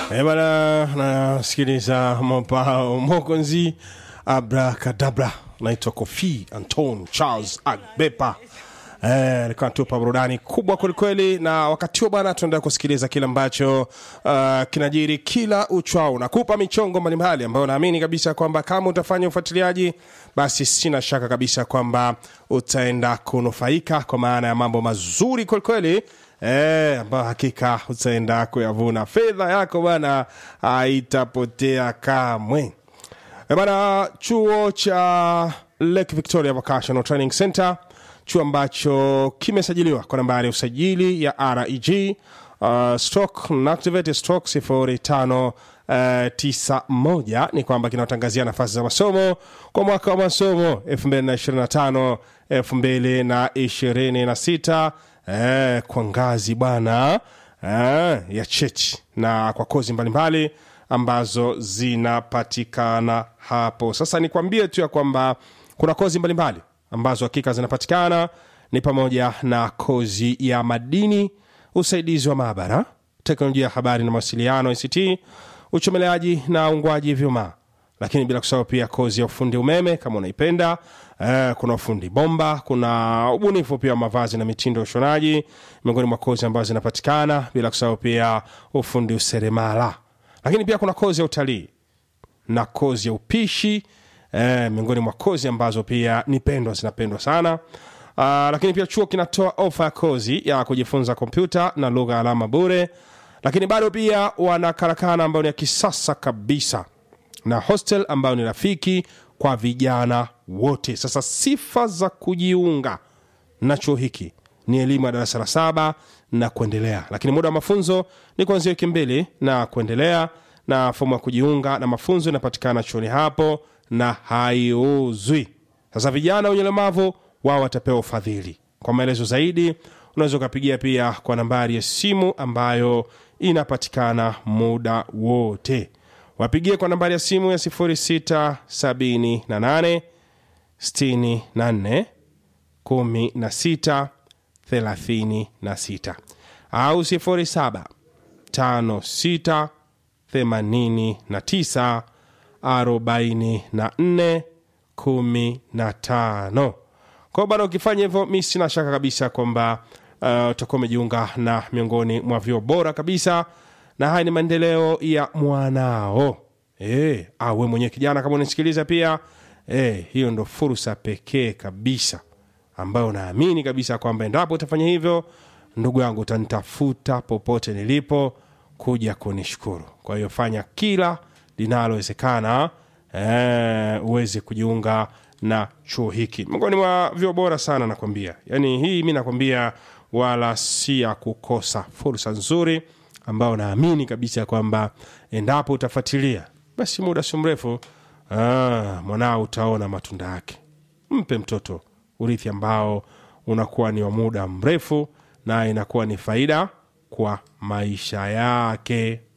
Eh bana, nasikiliza mopao mokonzi abrakadabra, naitwa Kofi Anton Charles Agbepa. Eh, alikuwa anatupa burudani kubwa kwelikweli, na wakati huo bwana, tunaendelea kusikiliza kile ambacho uh, kinajiri kila uchwao. Nakupa michongo mbalimbali ambayo naamini kabisa kwamba kama utafanya ufuatiliaji, basi sina shaka kabisa kwamba utaenda kunufaika kwa maana ya mambo mazuri kwelikweli Eh, ambayo hakika utaenda kuyavuna. Fedha yako bwana haitapotea kamwe. Eh, bwana, chuo cha Lake Victoria Vocational Training Center, chuo ambacho kimesajiliwa kwa nambari ya usajili ya REG uh, stroke inactivate stroke sifuri tano Uh, tisa moja ni kwamba kinatangazia nafasi za masomo kwa mwaka wa masomo 2025 2026 eh, kwa ngazi bwana eh, ya cheti na kwa kozi mbalimbali ambazo zinapatikana hapo. Sasa nikwambie tu ya kwamba kuna kozi mbalimbali ambazo hakika zinapatikana ni pamoja na kozi ya madini, usaidizi wa maabara, teknolojia ya habari na mawasiliano ICT, uchomeleaji na ungwaji vyuma, lakini bila kusahau pia kozi ya ufundi umeme kama unaipenda. Eh, kuna ufundi bomba, kuna ubunifu pia wa mavazi na mitindo ya ushonaji, miongoni mwa kozi ambazo zinapatikana, bila kusahau pia ufundi useremala, lakini pia kuna kozi ya utalii na kozi ya upishi eh, miongoni mwa kozi ambazo pia ni pendwa zinapendwa sana. Uh, lakini pia chuo kinatoa ofa ya kozi ya kujifunza kompyuta na lugha alama bure, lakini bado pia wana karakana ambayo ni ya kisasa kabisa na hostel ambayo ni rafiki kwa vijana wote. Sasa sifa za kujiunga na chuo hiki ni elimu ya darasa la saba na kuendelea, lakini muda wa mafunzo ni kuanzia wiki mbili na kuendelea, na fomu ya kujiunga na mafunzo inapatikana chuoni hapo na haiuzwi. Sasa vijana wenye ulemavu wao watapewa ufadhili. Kwa maelezo zaidi, unaweza ukapigia pia kwa nambari ya simu ambayo inapatikana muda wote. Wapigie kwa nambari ya simu ya 0678 64 16 36 au 07 56 89 44 15 kwao bana. Ukifanya hivyo, mi sina shaka kabisa kwamba uh, utakuwa umejiunga na miongoni mwa vyuo bora kabisa, na haya ni maendeleo ya mwanao. E, awe mwenyewe kijana kama unasikiliza pia e, hiyo ndo fursa pekee kabisa ambayo naamini kabisa kwamba endapo utafanya hivyo, ndugu yangu, utanitafuta popote nilipo kuja kunishukuru. Kwa hiyo fanya kila linalowezekana e, uweze kujiunga na chuo hiki, miongoni mwa vyuo bora sana nakwambia. Yani hii mi nakwambia, wala si ya kukosa, fursa nzuri ambayo naamini kabisa kwamba endapo utafuatilia basi muda si mrefu ah, mwanao utaona matunda yake. Mpe mtoto urithi ambao unakuwa ni wa muda mrefu na inakuwa ni faida kwa maisha yake.